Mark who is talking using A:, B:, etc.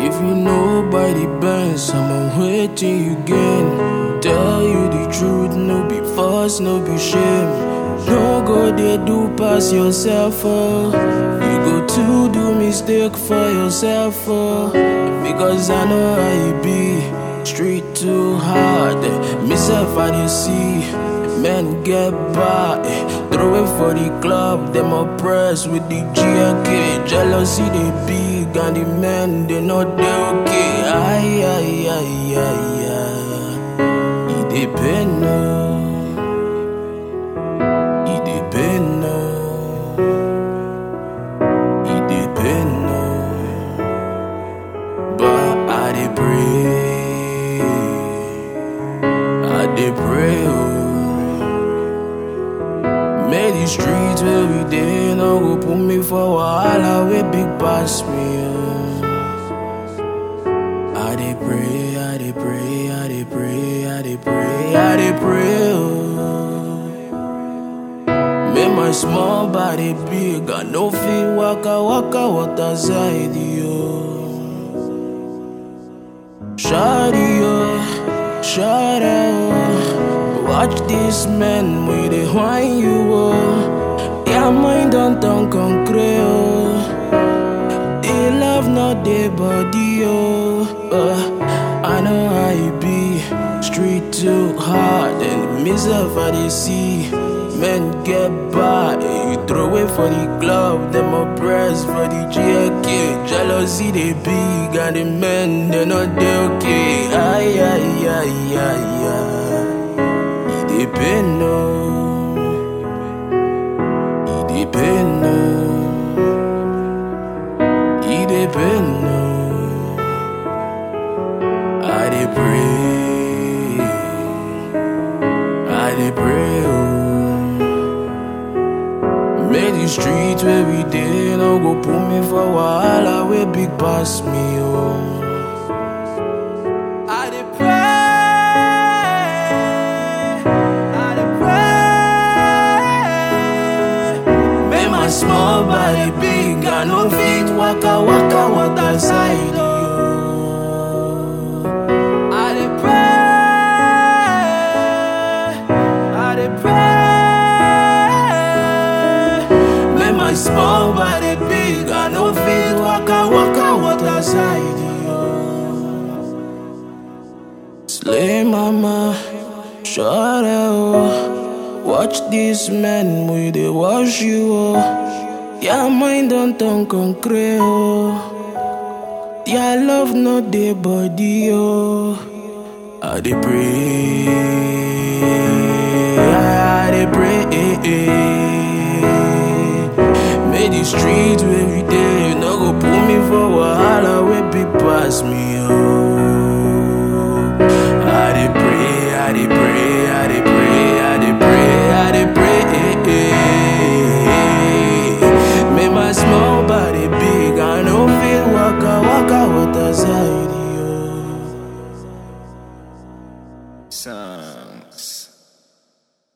A: If you know by the bands, I'm waiting you gain. Tell you the truth, no be false, no be shame. No go they do pass yourself, oh. You go to do mistake for yourself, oh. Because I know how you be. Street too hard, myself I dey see. Men get by, throw it for the club, them oppressed with the GLK. Jealousy they big and the men they not they okay. Ay ay ay ay ay. It dey pain no, it dey pain no, it dey pain no. But I dey pray, I dey pray. Oh. May the streets where we dey no go put me for wahala wey big pass me. Oh. I dey pray, I dey pray, I dey pray, I dey pray, I dey pray. Oh. Make my small body big, I no fit waka waka water side yo. Shawty yo, shout out. Watch this man with the wine you oh. Yeah, mind don't turn concrete oh. The love not the body oh. Uh, I know how you be. Street too hard and myself I dey see. Men get by, you throw it for the club, them oppressed for the GLK. Jealousy they big and the men they not they okay. Ay ay ay ay ay. It dey pain no, it dey pain no, it dey pain no. I dey pray, I dey pray. Oh. May the streets where we dey no go put me for wahala wey big pass me. Oh. I dey pray, I dey pray. Make my small body big, I no fit waka waka water side. Oh. I dey pray, I dey pray. Make my small body big, I no fit waka waka water side. Yo. Slay mama, shut up. Watch this man, we dey wash you. Oh. Yeah, mind don't turn concrete. Oh. Yeah, love not the body. Oh. I dey pray, I dey pray. May the streets where we dey no go put me for wahala wey big pass me. Oh.